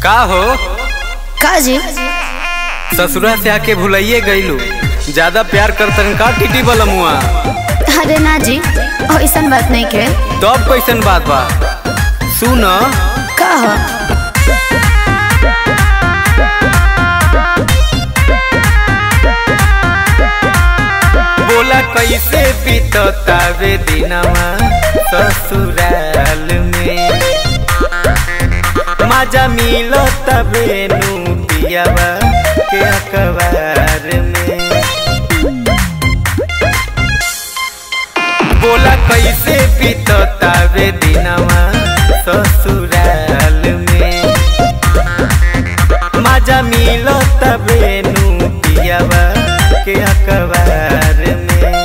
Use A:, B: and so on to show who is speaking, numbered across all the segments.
A: का हो
B: का जी
A: ससुरा से आके भुलाइए गईलू ज्यादा प्यार करतन का टीटी बलमुआ
B: अरे ना जी ऐसन बात नहीं के
A: तब कैसन बात बा सुन
B: का हो
A: बोला कैसे बीततावे दिनवा ससुराल में मजा मिलो तबे नू पियावा के अखबार में बोला कैसे बीततावे दिनवा ससुराल में मजा मिलो तबे नू पियावा के अखबार में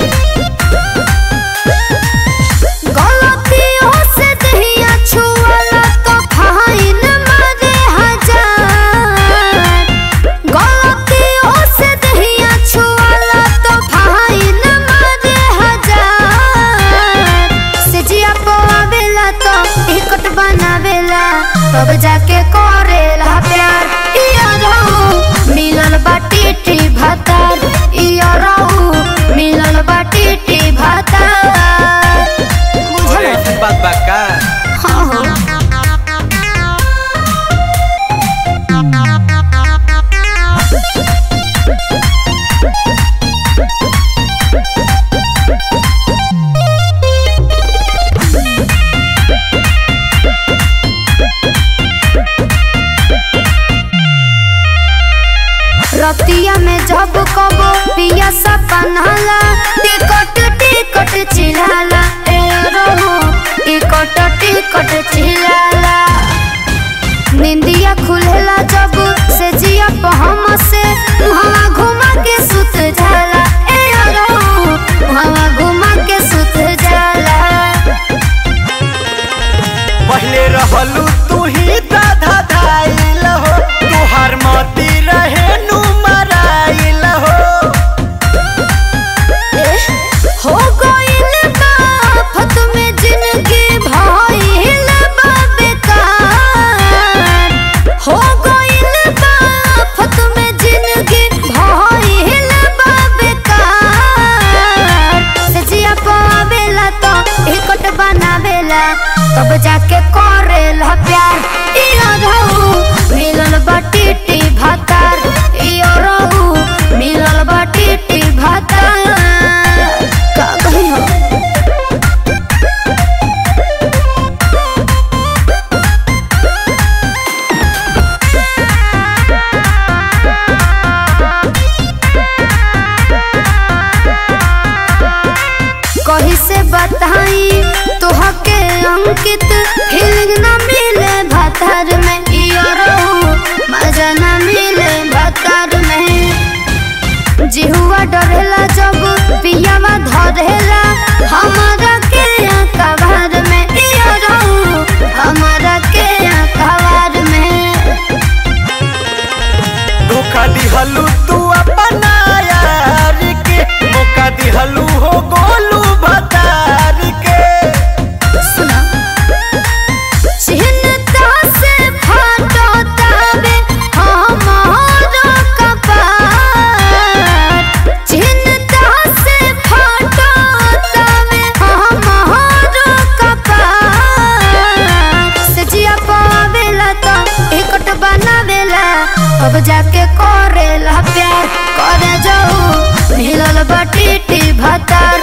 B: गलतियों से दहिया छुअला तो फाइन मारे हजार गलतियों से दहिया छुअला तो फाइन मारे हजार से जिया पवावेला तो टिकट बनावेला तब जाके करेला प्यार इया रहू मिलल बाटी टी भातार इया रहू मिलल बाटी टी भातार
A: अरे
B: बुझल
A: ऐसी बात बा का
B: हाँ हो रतिया में जब कबो पिया सपनाला टिकट टिकट चिल्लाला ए रहो टिकट टिकट चिल्लाला निंदिया खुलेला जब से जिया पहम से मुहवा घुमा के सुत जाला ए रहो मुहवा घुमा के सुत जाला
A: पहले रहलू तू ही दाधा धाइल हो तुहार मती रहे नु मराइल हो
B: हो गइल बा फत में जिंदगी भइल बा बेकार हो गइल बा फत में जिंदगी भइल बा बेकार से जिया पावेला तो टिकट बनावेला तब जाके करेला प्यार इया रहू मिलल बाटी टी भातार इया रहू मिलल बाटी टी भातार का कही हो कही से बताई तोहके अंकित फीलिंग न मिले भातार में इया रहू मजा न मिले भातार में जिहुआ डरेला जब पियावा धरेला हमारा के कबार में इया रहू हमारा के कबार में
A: धोखा दिहलू तू अपना यार के मौका दिहलू हो गोलू भतार के
B: सुना चिन्ता से फाटो ताबे हमारा कपार चिन्ता से फाटो ताबे हमारा कपार से जिया पावेला तो टिकट बनावेला अब जाके करेला प्यार करे जाऊ मिलल बाटी टी भातार